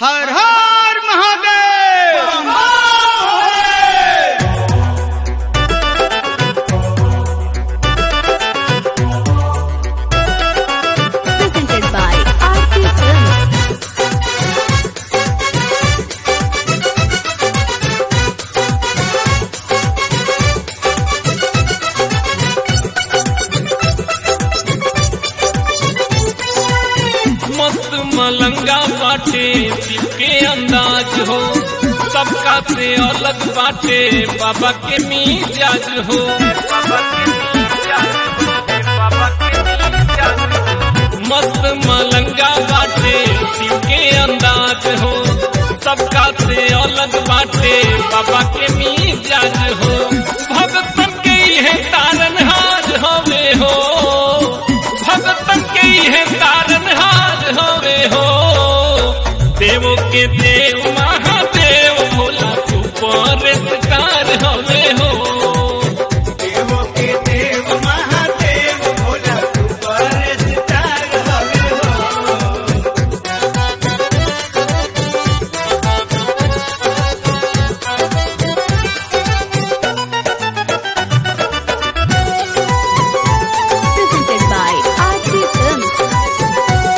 Har Har Mahadev presented by RT Films. मस्त मलंगा बाटे शिव के अंदाज हो सबका से अलग बाटे बाबा के मिजाज हो मस्त मलंगा बाटे शिव के अंदाज हो सबका से अलग बाटे बाबा के मिजाज हो भगतन के है तारनहार हवे हो भगतन के है तारनहार हवे हो देवो के देव महादेव भोला सुपर स्टार हवे हो देवों के देव महादेव भोला सुपरस्टार हवे हो Presented by RT Films.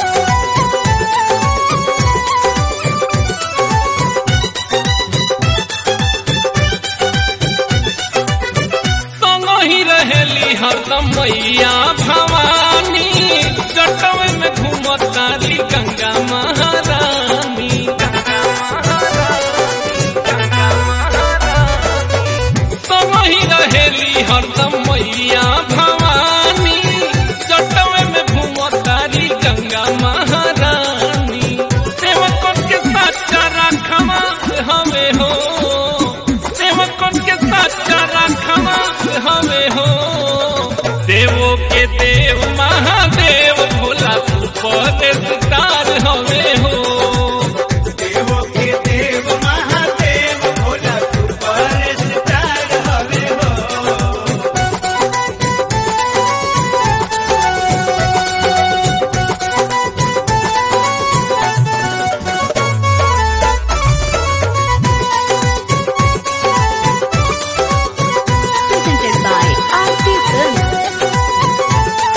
संग ही रहेली हरदम मैया भवानी जटवे में घूमतारी गंगा महारानी संग ही रहेली हरदम मैया भवानी जटवे में घूमतारी गंगा महारानी सेवकन के सच्चा राखवा हवे हो सेवकन के सच्चा राखवा हवे हो देवो के देव महादेव भोला सुपर स्टार हवे हो देवों के देव महादेव भोला सुपरस्टार हवे हो Presented by RT Films.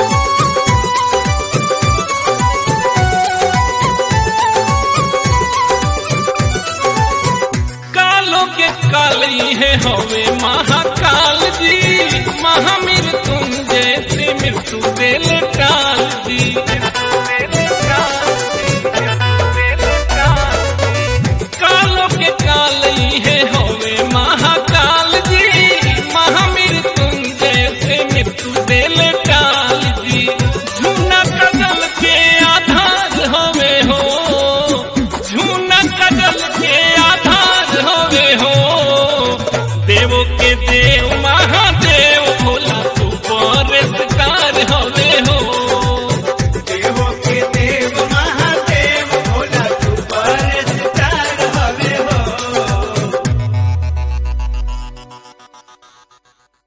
कालो के काली है हवे महाकाल जी महामृत्युंजय से मृत्यु देल काल जी कालो के काली है हवे महाकाल जी महामृत्युंजय से मृत्यु देल